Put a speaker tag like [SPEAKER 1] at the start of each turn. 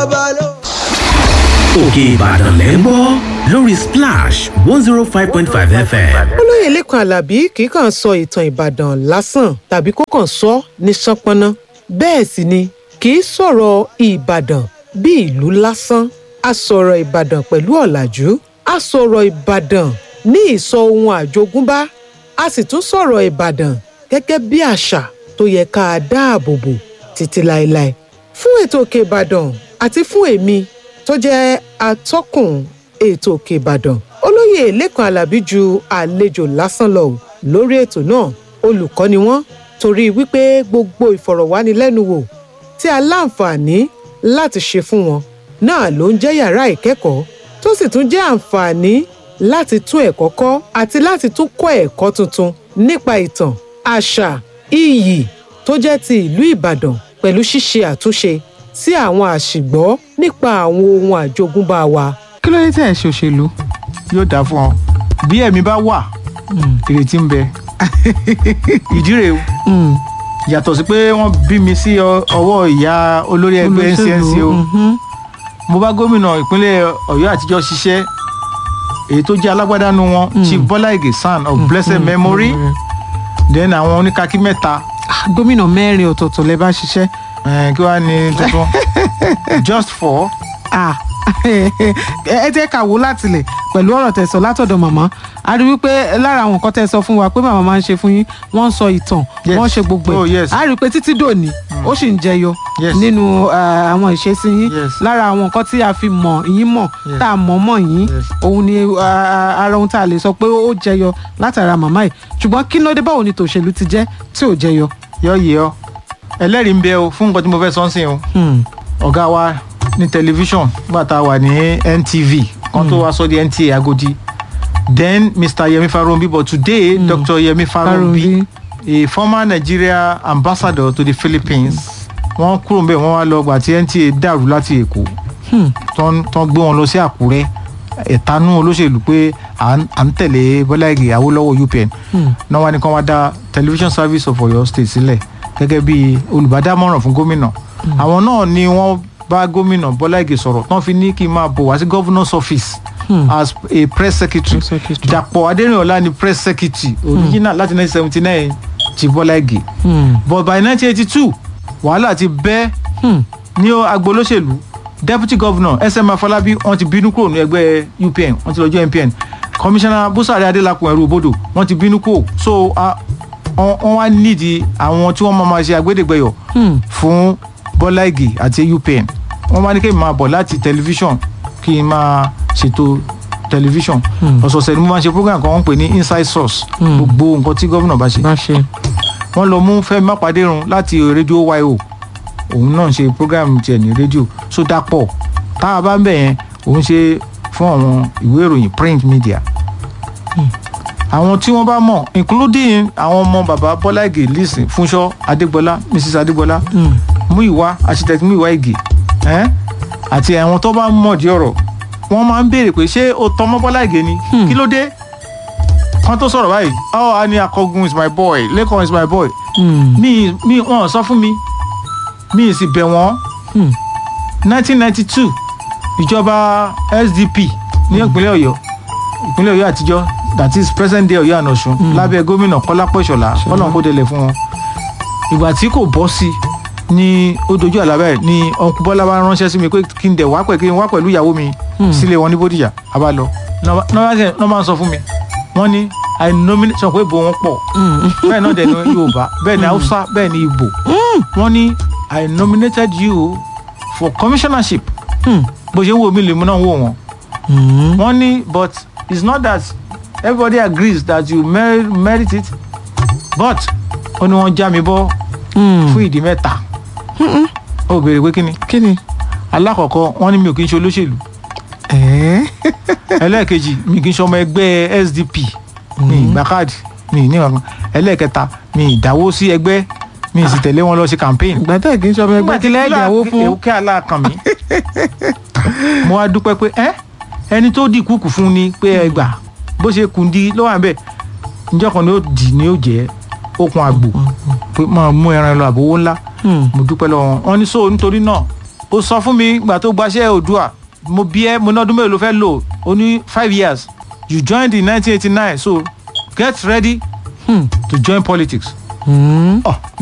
[SPEAKER 1] ọba ló.
[SPEAKER 2] òkè ìbàdàn lẹ́ ń gbọ́ lórí splash one zero five point five fm.
[SPEAKER 3] olóyè lẹ́kan alábí kì í kàn sọ ìtàn ìbàdàn lásán tàbí kó kàn sọ ní ṣánpọ́nná bẹ́ẹ̀ sì ni kì í sọ̀rọ̀ ìbàdàn bí ìlú lásán a sọ̀rọ̀ ìbàdàn pẹ̀lú ọ̀làjú a sọ̀rọ̀ ìbàdàn ní ìsọ ohun àjogúnbá a sì tún sọ̀rọ̀ ìbàdàn gẹ́gẹ́ bí àṣà tó yẹ ká a dáàbò bò títí láéláé fún ètò òkè ìbàdàn àti fún èmi tó jẹ́ atọ́kùn ètò òkè ìbàdàn olóyè lẹ́kan alábí ju àlejò lásán lọ ò lórí ètò náà olùkọ́ ni wọ́n torí wípé gbogbo ìfọ̀rọ̀wánilẹ́nuwò tí a láǹfààní láti ṣe fún wọn náà ló ń jẹ́ yàrá ìkẹ́kọ̀ọ́ tó sì tún jẹ́ àǹfààní láti tún ẹ̀kọ́ kọ́ àti láti tún kọ́ ẹ̀kọ́ tuntun nípa ìtàn àṣà iyì tó jẹ́ ti ìlú ìbàdàn pẹ̀lú ṣíṣe àtúnṣe sí àwọn àṣìgbọ́ nípa àwọn ohun àjogúnbá wa.
[SPEAKER 4] kí ló dé tẹ̀ ẹ́ ṣe òṣèlú yóò dáa fún ọ bí ẹ̀mí bá wà ìrètí ń bẹ ìdí rèé o yàtọ̀ sí pé wọ́n bí mi sí ọ- ọwọ́ ìyá olórí ẹgbẹ́ ncnc o mo bá gómìnà ìpínlẹ̀ ọ̀yọ́ àtijọ́ ṣiṣẹ́ èyí tó jẹ́ alágbádánu wọn chief bọ́lá ìgè san of blessed memory then àwọn oníkakí mẹ́ta
[SPEAKER 5] gómìnà mẹ́rin ọ̀tọ̀ọ̀tọ̀ lẹ bá ṣiṣẹ́.
[SPEAKER 4] eh, kí wàá ní tuntun just for
[SPEAKER 5] Ah, ẹ jẹ́ ká wò látìlẹ̀ pẹ̀lú ọ̀rọ̀ tẹ̀sọ̀ látọ̀dọ̀ màmá a rí wípé lára àwọn nǹkan tẹ́ ẹ sọ fún wa pé màmá máa ń ṣe fún yín wọ́n ń sọ ìtàn
[SPEAKER 4] Yes.
[SPEAKER 5] wọ́n ń ṣe gbogbo
[SPEAKER 4] Oh,
[SPEAKER 5] ẹ̀
[SPEAKER 4] yes.
[SPEAKER 5] a rí pé títí dòní ó sì ń jẹyọ
[SPEAKER 4] Yes.
[SPEAKER 5] nínú ah, àwọn ìṣesí yín
[SPEAKER 4] Yes.
[SPEAKER 5] lára àwọn nǹkan tí a fi mọ̀ yín mọ̀
[SPEAKER 4] Yes.
[SPEAKER 5] tá a mọ̀ mọ̀ yín
[SPEAKER 4] Yes.
[SPEAKER 5] òun ni ah, ara ohun tá a lè sọ pé ó jẹyọ látara màmá yìí ṣùgbọ́n kí ló dé báwo ni tòṣèlú ti jẹ́ tí ò jẹyọ.
[SPEAKER 4] yọ yẹ ọ ẹlẹ́rìí ń bẹ o fún nǹkan tí mo fẹ́ sọ ń sìn o
[SPEAKER 5] Hmm.
[SPEAKER 4] ọ̀gá wa ní tẹlifíṣọ̀n nígbà tá a wà ní ntv kan tó wá sọ di nta agodi then mr yemi farombi but today mm. dr yemi farombi
[SPEAKER 5] Farombi.
[SPEAKER 4] a former nigeria ambassador to the philippines wọ́n kúrò mbẹ́ wọ́n wá lọ gbà tí nta dàrú láti èkó tán tán gbé wọn lọ sí àkúrẹ́ ẹ̀tanú olóṣèlú pé à ń à ń tẹ̀lé bọ́lá ìgè awólọ́wọ̀ upn náà wá ní kán wá dá television service of oyo state sílẹ̀ gẹ́gẹ́ bí olùbádámọ̀ràn fún gómìnà àwọn náà ni wọ́n bá gómìnà bọ́lá ìgè sọ̀rọ̀ tán fi ní kí n máa bọ̀ wá sí governor's office as a press secretary
[SPEAKER 5] Press secretary.
[SPEAKER 4] dàpọ̀ adẹ́rìnọ̀lá ni press secretary original láti 1979 ti bọ́lá ìgè
[SPEAKER 5] Hmm.
[SPEAKER 4] but by 1982 wàhálà ti bẹ́
[SPEAKER 5] Hmm.
[SPEAKER 4] ní agbolóṣèlú deputy governor sm afọlábí wọn ti bínú kúrò ní ẹgbẹ́ upn wọn ti lọ́jọ́ npn commissioner busari adelakun ẹrú obodo wọn ti bínú kúrò so ah, wọn wọn wá nídìí àwọn tí wọn máa ma ṣe agbẹ́dẹ́gbẹ́yọ̀
[SPEAKER 5] Hmm.
[SPEAKER 4] fún bọ́lá ìgè àti upn wọn wá ní kí n máa bọ̀ láti tẹlifíṣọ̀n kí n máa ṣètò tẹlifíṣọ̀n ọ̀sọ̀ọ̀sẹ̀ ni mo máa ń ṣe program kan wọ́n ń pè ní inside source gbogbo nǹkan tí gómìnà bá ṣe
[SPEAKER 5] bá ṣe.
[SPEAKER 4] wọ́n lọ mú fẹ́mi mápàdérun láti rédíò yo òun náà ṣe program tiẹ̀ ní rédíò so dapọ̀ tá a bá ń bẹ̀ yẹn òun ṣe fún àwọn ìwé ìròyìn print media àwọn tí wọ́n bá mọ̀ including àwọn ọmọ bàbá bọ́lá ìgè listen fúnṣọ́ adégbọlá mrs adégbọlá múìwá architect múìwá ìgè ẹ́n? àti àwọn tó bá mọ̀ di ọ̀rọ̀ wọ́n máa ń béèrè pé ṣé o tọmọ bọ́lá ìgè ni kí ló dé kan tó sọ̀rọ̀ báyìí oh a ní akọgun is my boy lẹ́kọ̀ọ́ is my boy mi mi wọn sọ fún mi mi sì bẹ̀ wọ́n nineteen ninety two ìjọba sdp ní ìpínlẹ̀ ọ̀yọ́ ìpínlẹ̀ ọ̀yọ́ àtijọ́ that is present day ọ̀yọ́ àná ọ̀ṣun lábẹ́ gómìnà kọ́lápọ̀ ìṣọ̀lá ọlọ́run kó délẹ̀ fún wọn ìgbà tí kò bọ́ sí ní ó dojú àlábẹ́ ni ọkùnrin bọ́lá bá ránṣẹ́ sí mi pé kí n dẹ̀ wá pẹ̀ kí n wá pẹ̀lú ìyàwó mi sílé wọn ní bódìjà a bá lọ náà máa ń sọ fún mi wọ́n ní i nominate sọ pé ìbò wọn pọ̀ bẹ́ẹ̀ náà dẹ̀ ní yorùbá bẹ́ẹ̀ ni haúsá bẹ́ẹ̀ ni ìbò wọ́n ní i nominated you for commissionership bó ṣe ń wo mi lèmi náà wò wọ́n wọ́n ní but it's not that everybody agrees that you merit, merit it but ó ní wọ́n já mi bọ́ fún ìdí mẹ́ta ó béèrè pé kí ni
[SPEAKER 5] kí ni.
[SPEAKER 4] alákọ̀ọ́kọ́ wọ́n ní mi ò kí ń ṣe olóṣèlú ẹlẹ́ẹ̀kejì mi kì í ṣe ọmọ ẹgbẹ́ sdp mi ìgbà káàdì mi ní ọ̀kan ẹlẹ́ẹ̀kẹta mi ìdáwó sí ẹgbẹ́ mi sì tẹ̀lé wọn lọ sí campaign.
[SPEAKER 5] ìgbà tẹ̀ kí n sọ ọmọ ẹgbẹ́ kí lẹ́ẹ̀ ìdáwó fún.
[SPEAKER 4] èwú kí aláàkàn mi mo wá dúpẹ́ pé ẹ́ ẹni tó dì kúkú fún ni pé ẹ gbà bó ṣe kùn di ló wà bẹ́ẹ̀ njẹ́ kan ni ó dì ní ó jẹ́ okun àgbò pé máa mú ẹran lọ àbówó ńlá mo dúpẹ́ lọ́wọ́ wọn ní so nítorí náà ó sọ fún mi ìgbà tó gbaṣẹ́ Oòduà mo bí ẹ mo ní ọdún mélòó ló fẹ́ lò ó ní five years you joined in nineteen eighty nine so get ready
[SPEAKER 5] Hmm.
[SPEAKER 4] to join politics.
[SPEAKER 5] Hmm.
[SPEAKER 4] Oh,